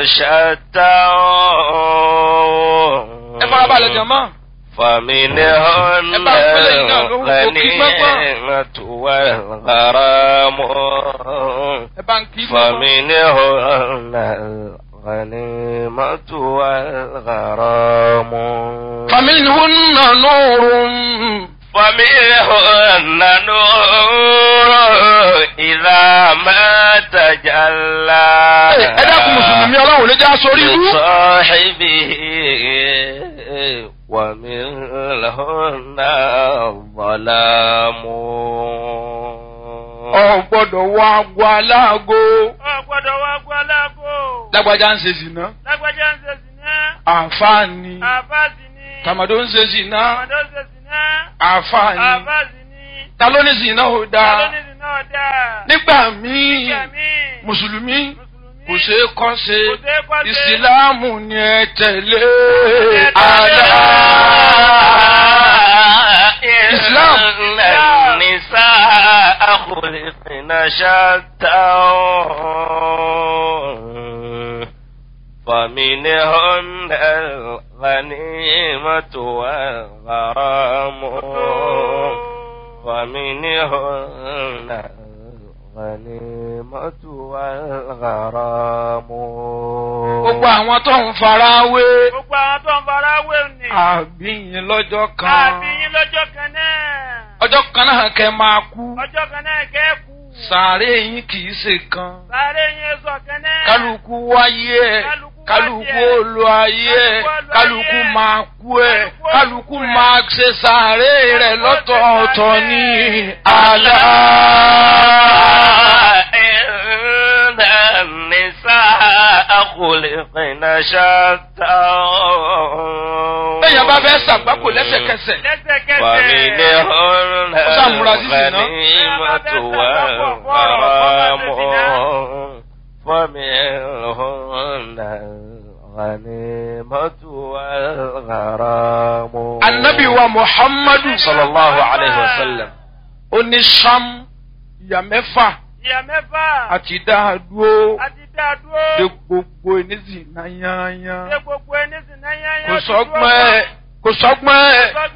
شتى ẹ farabalẹ̀ jọ̀mọ́. فمنهن ẹ bá ń pẹ́lẹ́ yìí náà lórúkọ kí gbọ́ngbọ́n. الغنيمة والغرام ẹ bá ń kí gbọ́ngbọ́n. فمنهن الغنيمة والغرام فمنهن نور فمنهن نور إذا ما تجلى ẹ dákun mùsùlùmí ọlọ́run lè já sórí ibú. لصاحبه ومنهن الظلام ọ gbọ́dọ̀ wọ agbo aláàgó. Ọ gbọ́dọ̀ wá gbọ́ aláàbò. lágbájá ń ṣe zìnà. Lágbájá ń ṣe sìná. àǹfààní. Àbáàsì ni. tàmàdó ń ṣe zìnà. Àmàdó ń ṣe sìná. àǹfààní. Àbáàsì ni. ta ló ní zìnà ò dáa. Alónìí náà dáa. nígbà míì Nígbà míì. mùsùlùmí Mùsùlùmí. kò ṣeé kọ́ ṣe Kò ṣeé kọ́ ṣe. ìsìláàmù ni ẹ tẹ̀lé tẹ̀lé. àlá. إسلام النساء خلقن شتى فمنهن الغنيمة والغرام فمنهن الغنيمة والغرام gbogbo àwọn tó ń fara wé Gbogbo àwọn tó ń fara wé ni. àbíyìn lọ́jọ́ kan Àbí yín lọ́jọ́ kan náà. ọjọ́ kan náà kẹ́ máa kú Ọjọ́ kan náà kẹ́kù. sàárè yín kì í ṣe kan Sáré yín sọ kan náà. kálukú wáyé ẹ Kálukú kálukú wáyé ẹ̀. olú ayé ẹ Kálukú olú kálukú ayé ẹ̀. máa kú ẹ Kálukú kálukú olú ẹ̀. máa ṣe sàárè rẹ Kálukú lọ́tọ̀ọ̀tọ̀ ṣe ní sàárè. àlá. إن النساء خلقن شتى bẹ́ẹ̀yàn bá fẹ́ ṣàgbákò lẹ́sẹ̀kẹsẹ̀ Lẹ́sẹ̀kẹsẹ̀. فمنهن Ó sàmúra sí zìnà. الغنيمة والغرام فمنهن الغنيمة والغرام anabi wa muhammadu صلى الله عليه وسلم ó ní sam ìyá mẹ́fà Ìyá mẹ́fà. àti dáadúró Àti dá dúró. de gbogbo ènìyàn náà yányán Ṣé gbogbo ẹni sì náà yányán kò ti dúró sọ́gbọ́n ẹ̀ kò sọ́gbọ́n ẹ̀. tán?